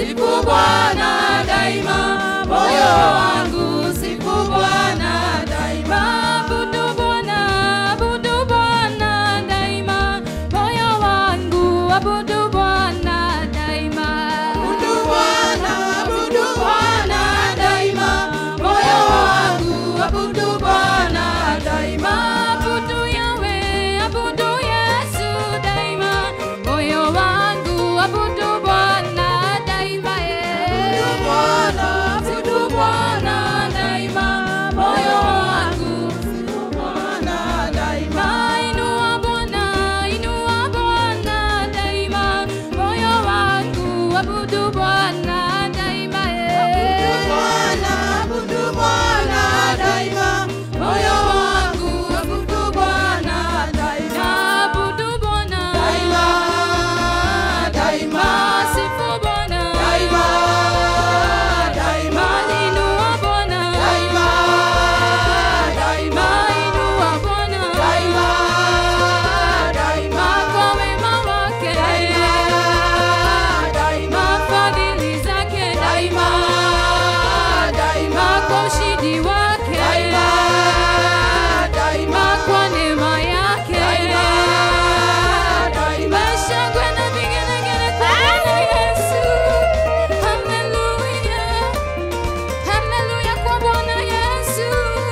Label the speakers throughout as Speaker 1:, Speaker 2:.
Speaker 1: sifu Bwana daima, moyo wangu sifu Bwana daima. Abudu Bwana, abudu Bwana daima, moyo wangu abudu Bwana daima. Abudu Bwana, abudu Bwana daima, moyo wangu abudu Bwana daima. Abudu Yahweh, abudu Yesu daima, moyo wangu abudu Bwana daima. Abudu Bwana, abudu Bwana daima, moyo wangu abudu Bwana daima. Inua Bwana, inua Bwana daima, moyo wangu abudu Bwana daima. Abudu Bwana, abudu Bwana daima, moyo wangu abudu Bwana daima. Abudu Bwana daima, daima, sifu Bwana daima, daima, inua Bwana daima, daima, inua Bwana daima, daima, kwa wema wake daima, daima, fadhili zake daima, daima, kwa ushindi wake daima, daima, kwa neema yake daima, daima, shangwe na vigelegele kwa Bwana Yesu. Hallelujah. Haleluya kwa Bwana Yesu,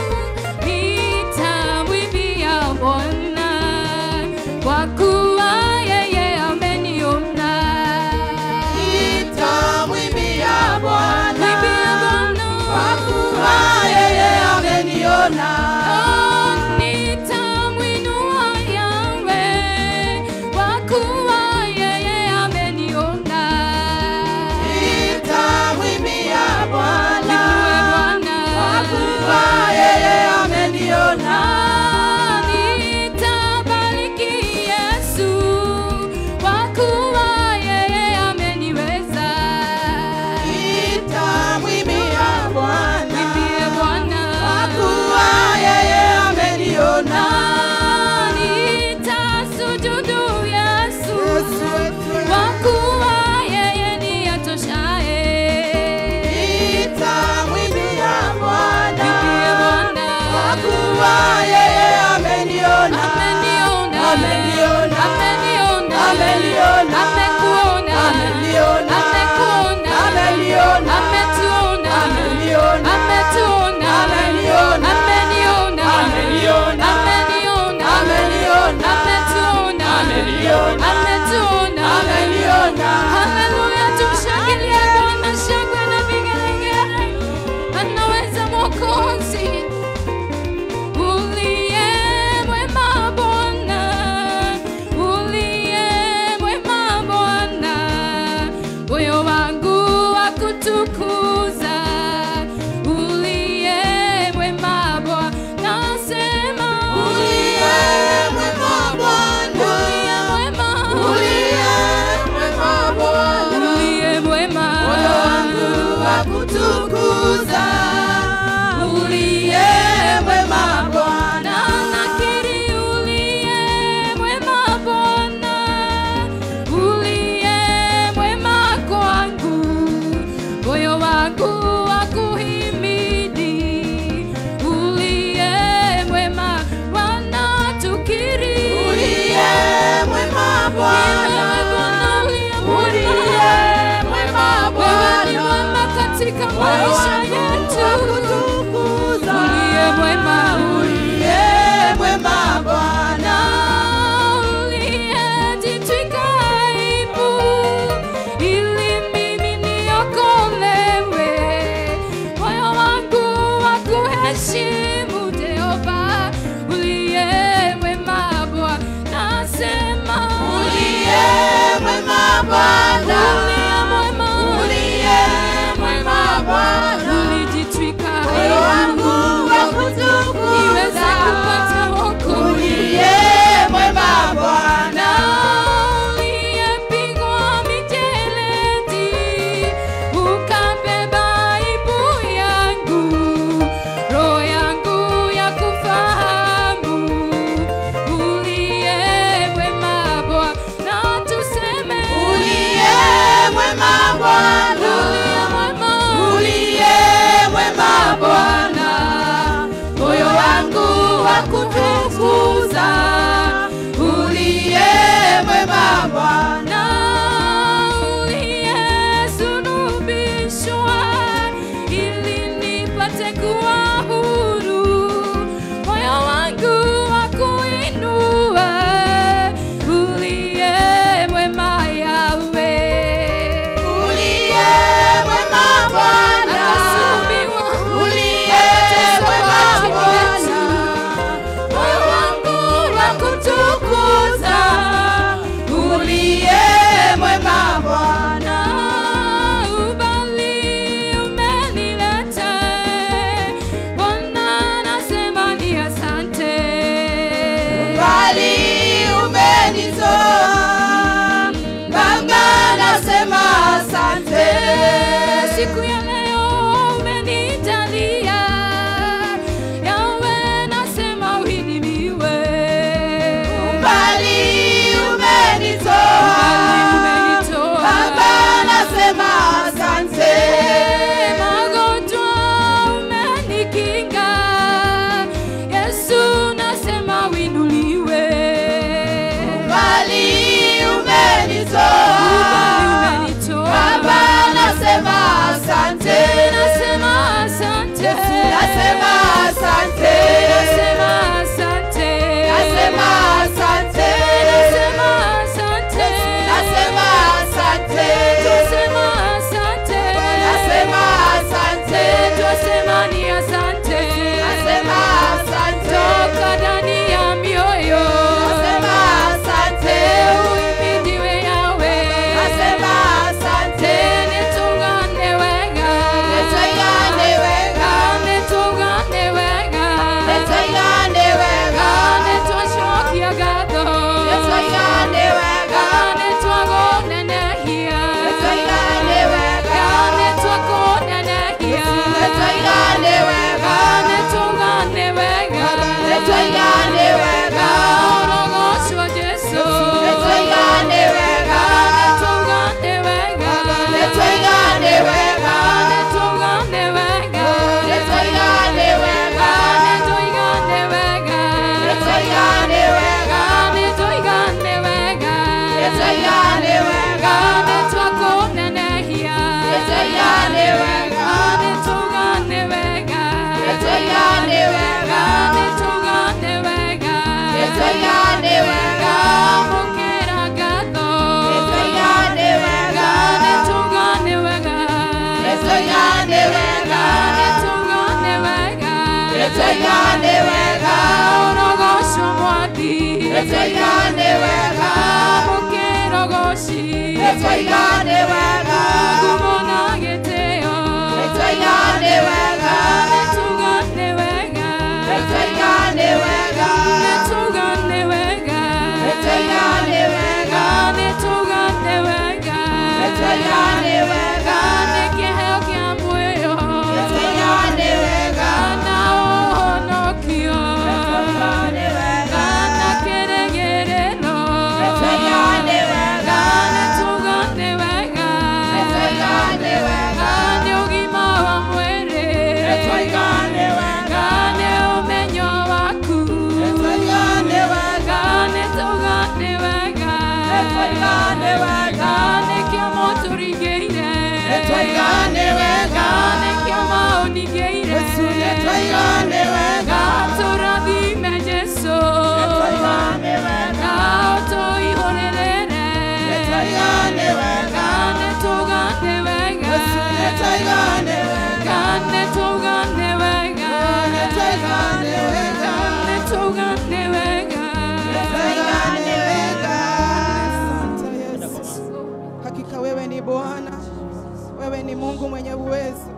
Speaker 1: nitamwimbia Bwana kwa kuwa yeye ameniona.
Speaker 2: Nitamwimbia Bwana
Speaker 1: Mwimbia Bwana
Speaker 2: kwa kuwa yeye ameniona.
Speaker 1: Oh, nitamwinua Yahweh kwa kuwa yeye ameniona.
Speaker 2: Nitamwimbia Bwana
Speaker 1: Mwinue Bwana
Speaker 2: kwa kuwa yeye ameniona.
Speaker 1: Nitabariki Yesu kwa kuwa yeye ameniweza.
Speaker 2: Nitamwimbia Bwana
Speaker 1: Mwimbie Bwana
Speaker 2: kwa kuwa yeye ameniona.
Speaker 1: Nitasujudu Yesu kwa kuwa yeye ni atoshaye.
Speaker 2: Nitamwimbia Bwana
Speaker 1: Mwimbie Bwana
Speaker 2: kwa kuwa yeye ameniona.
Speaker 1: Ameniona,
Speaker 2: Ameniona.
Speaker 1: ameniona,
Speaker 2: Ameniona.
Speaker 1: amekuona,
Speaker 2: Ameniona.
Speaker 1: amekuona,
Speaker 2: Ameniona.
Speaker 1: ametuona,
Speaker 2: Ameniona.
Speaker 1: ametuona,
Speaker 2: Ameniona.
Speaker 1: ameniona,
Speaker 2: Ameniona.
Speaker 1: ameniona,
Speaker 2: Ameniona.
Speaker 1: ametuona,
Speaker 2: Ameniona.
Speaker 1: ametuona,
Speaker 2: Ameniona.
Speaker 1: Haleluya, tumshangilie Bwana, shangwe na vigelegele. Anaweza Mwokozi. Uliye mwema Bwana, uliye mwema Bwana, moyo wangu wakutukuza. Uliye mwema Bwana, nasema
Speaker 2: Uliye mwema Bwana.
Speaker 1: uliye mwema,
Speaker 2: Uliye mwema Bwana.
Speaker 1: uliye mwema,
Speaker 2: Moyo wangu wakutukuza. Uliye mwema Bwana.
Speaker 1: nakiri uliye mwema Bwana, uliye mwema kwangu, moyo wangu wakuhimidi. Uliye mwema Bwana, tukiri
Speaker 2: Uliye mwema Bwana.
Speaker 1: Uliye mwema,
Speaker 2: Uliye mwema
Speaker 1: wewe ni
Speaker 2: Bwana.
Speaker 1: mwema katika
Speaker 2: Moyo
Speaker 1: maisha
Speaker 2: wangu
Speaker 1: yetu.
Speaker 2: wakutukuza.
Speaker 1: Uliye mwema,
Speaker 2: Uliye mwema Bwana.
Speaker 1: uliyejitwika aibu ili mimi niokolewe. Moyo wangu wakuheshimu Jehova, uliye mwema Bwana, nasema
Speaker 2: Uliye mwema Bwana.
Speaker 1: uliye mwema,
Speaker 2: Uliye mwema Bwana.
Speaker 1: ulijitwika
Speaker 2: Moyo wangu wakutukuza. Nĩtũigane wega.
Speaker 1: mũkĩrogoci
Speaker 2: Nĩtũigane wega.
Speaker 1: ngumo na gĩtĩo
Speaker 2: Nĩtũigane wega.
Speaker 1: nĩtugane wega
Speaker 2: Nĩtũigane wega.
Speaker 1: nĩtugane wega
Speaker 2: Nĩtũigane wega.
Speaker 1: nĩtugane wega
Speaker 2: Nĩtũigane wega.
Speaker 1: nĩ kĩheo kĩa muoyo
Speaker 2: Nĩtũigane wega.
Speaker 1: na ũhonokio
Speaker 2: Nĩtũigane wega.
Speaker 1: na kĩrĩgĩrĩro
Speaker 2: Nĩtũigane wega.
Speaker 1: nĩtugane wega
Speaker 2: Nĩtũigane wega.
Speaker 1: nĩ ũgima wa mwĩrĩ
Speaker 2: Nĩtũigane wega.
Speaker 1: nĩ ũmenyo waku
Speaker 2: Nĩtũigane wega.
Speaker 1: nĩtugane wega
Speaker 2: Nĩtũigane wega.
Speaker 1: nĩkĩo mũtũringĩire
Speaker 2: Nĩtũigane wega.
Speaker 1: nĩkĩo maũningĩire
Speaker 2: Yesu, nĩtũigane wega.
Speaker 1: tũrathime Jesũ
Speaker 2: Nĩtũigane wega.
Speaker 1: ũtũihũrĩrĩre
Speaker 2: Nĩtũigane wega.
Speaker 1: nĩtugane wega
Speaker 2: Yesu, nĩtũigane wega.
Speaker 1: nĩtugane wega
Speaker 2: Nĩtũigane wega.
Speaker 1: nĩtugane wega
Speaker 2: Nĩtũigane wega.
Speaker 3: Asante Yesu. Hakika wewe ni Bwana, wewe ni Mungu mwenye uwezo.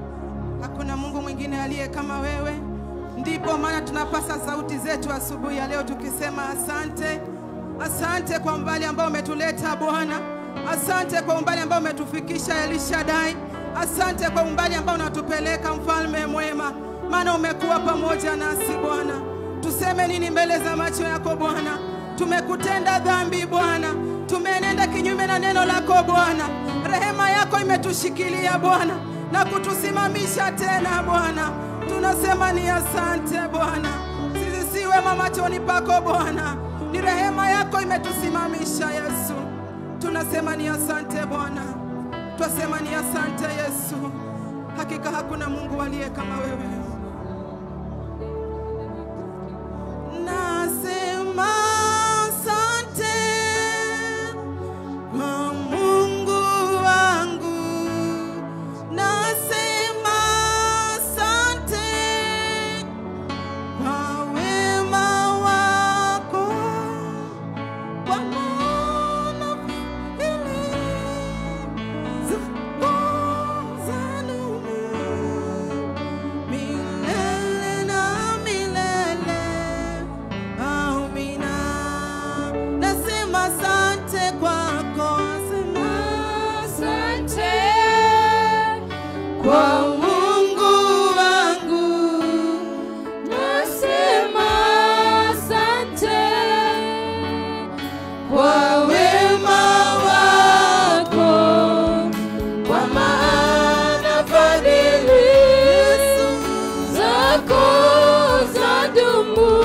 Speaker 3: Hakuna Mungu mwingine aliye kama wewe. Ndipo maana tunapasa sauti zetu asubuhi ya leo tukisema asante, asante kwa umbali ambao umetuleta Bwana, asante kwa umbali ambao umetufikisha Elishadai, asante kwa umbali ambao unatupeleka mfalme mwema, maana umekuwa pamoja nasi Bwana. Tuseme nini mbele za macho yako Bwana? Tumekutenda dhambi Bwana, tumenenda kinyume na neno lako Bwana. Rehema yako imetushikilia Bwana na kutusimamisha tena Bwana. Tunasema ni asante Bwana, sisi si wema machoni pako Bwana, ni rehema yako imetusimamisha Yesu. Tunasema ni asante Bwana, twasema ni asante Yesu. Hakika hakuna Mungu aliye kama wewe. Nasema asante kwa Mungu wangu, nasema asante kwa wema wako, kwa maana fadhili zako zadumu milele na milele. Amina. Nasema asante kwako, sema asante kwa Mungu wangu,
Speaker 1: nasema asante
Speaker 3: kwa wema wako,
Speaker 1: kwa maana fadhili zako zadumu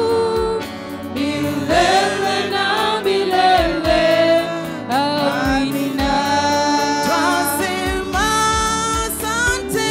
Speaker 1: milele na milele. Amina.
Speaker 3: twasema asante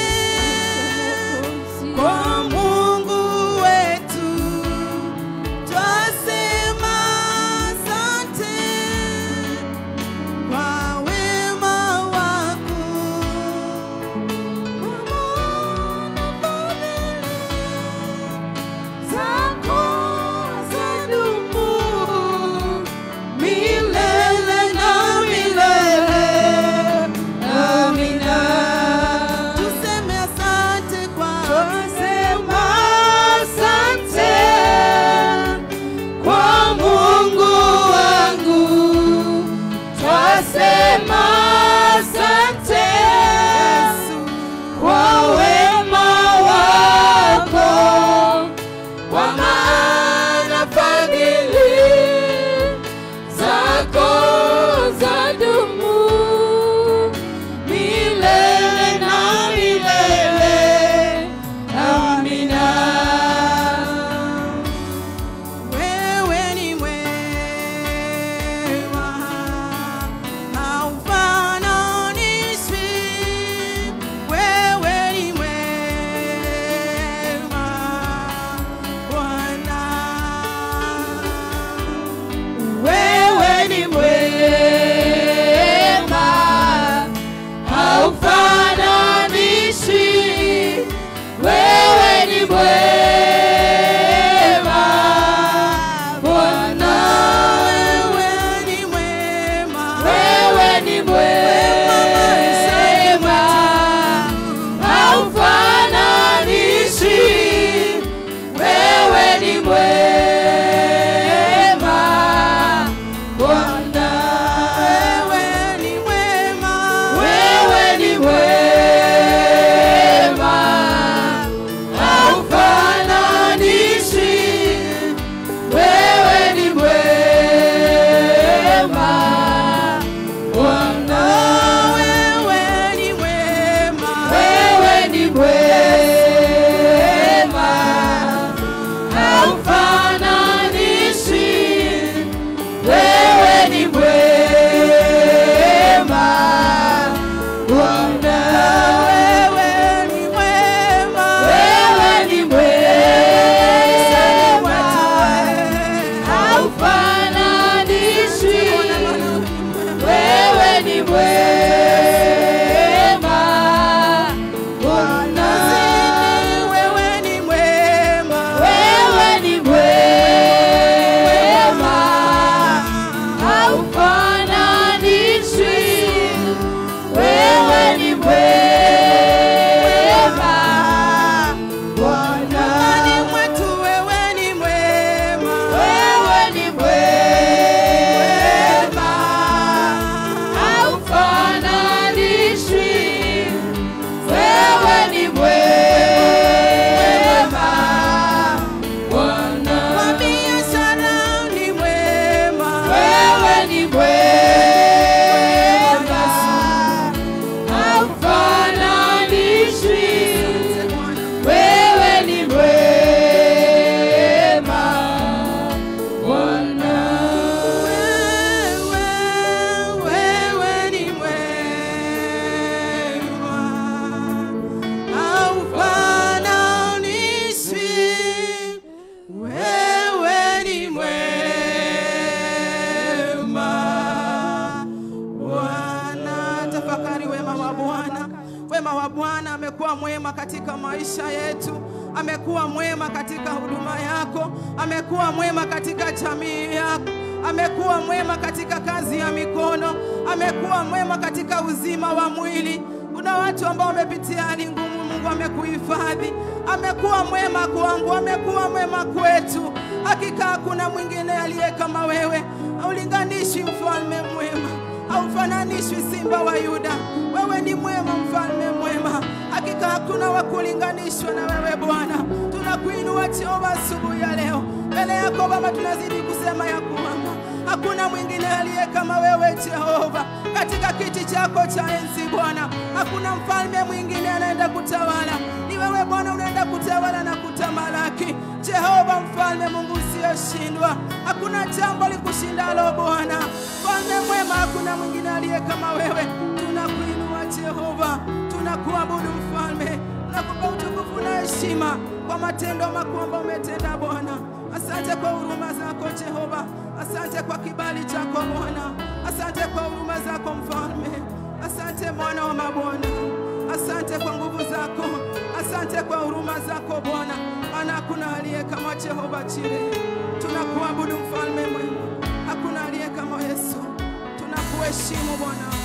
Speaker 3: wa Bwana. Wema wa Bwana amekuwa mwema katika maisha yetu, amekuwa mwema katika huduma yako, amekuwa mwema katika jamii yako, amekuwa mwema katika kazi ya mikono, amekuwa mwema katika uzima wa mwili. Kuna watu ambao wamepitia hali ngumu, Mungu amekuhifadhi, amekuwa mwema kwangu, amekuwa mwema kwetu. Hakika hakuna mwingine aliye kama wewe, haulinganishi mfalme mwema, haufananishwi simba wa Yuda. Wewe ni mwema, mfalme mwema, hakika hakuna wa kulinganishwa na wewe Bwana. Tunakuinua Jehova asubuhi ya leo, mbele yako Baba tunazidi kusema ya kwamba hakuna mwingine aliye kama wewe Jehova, katika kiti chako cha enzi Bwana. Hakuna mfalme mwingine anaenda kutawala, ni wewe Bwana unaenda kutawala na kutamalaki. Jehova mfalme, Mungu usiyoshindwa, hakuna jambo likushindalo Bwana. Mfalme mwema, hakuna mwingine aliye kama wewe. Tunakuinua Jehova, tunakuabudu mfalme, tunakupa utukufu na heshima kwa matendo makuu ambayo umetenda Bwana. Asante kwa huruma zako Jehova, asante kwa kibali chako Bwana, asante kwa huruma zako mfalme, asante mwana wa mabwana, asante kwa nguvu zako, asante kwa huruma zako Bwana, maana hakuna aliye kama Jehova Jire. Tunakuabudu mfalme mwema, hakuna aliye kama Yesu. Tunakuheshimu Bwana.